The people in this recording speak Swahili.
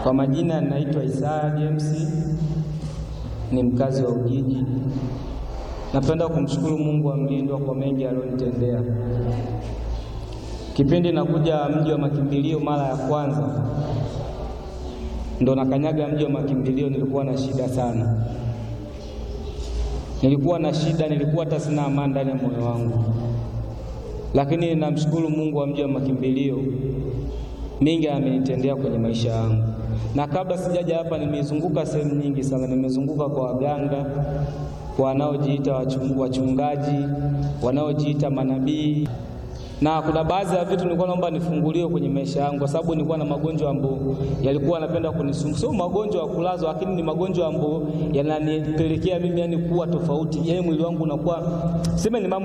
Kwa majina naitwa Isaya James, ni mkazi wa Ujiji. Napenda kumshukuru Mungu wa mlindwa kwa mengi aliyonitendea. Kipindi nakuja mji wa makimbilio mara ya kwanza, ndo nakanyaga mji wa makimbilio, nilikuwa na shida sana, nilikuwa na shida, nilikuwa hata sina amani ndani ya moyo wangu, lakini namshukuru Mungu wa mji wa makimbilio, mingi amenitendea kwenye maisha yangu. Na kabla sijaja hapa, nimezunguka sehemu nyingi sana, nimezunguka kwa waganga, kwa wanaojiita wachungaji, wanaojiita manabii na kuna baadhi ya vitu nilikuwa naomba nifunguliwe kwenye maisha yangu, kwa sababu nilikuwa na magonjwa ambayo yalikuwa yanapenda kunisumbua. Sio magonjwa ya kulazwa, lakini ni magonjwa ambayo yananipelekea mimi yani kuwa tofauti, yani mwili wangu unakuwa sema ni mambo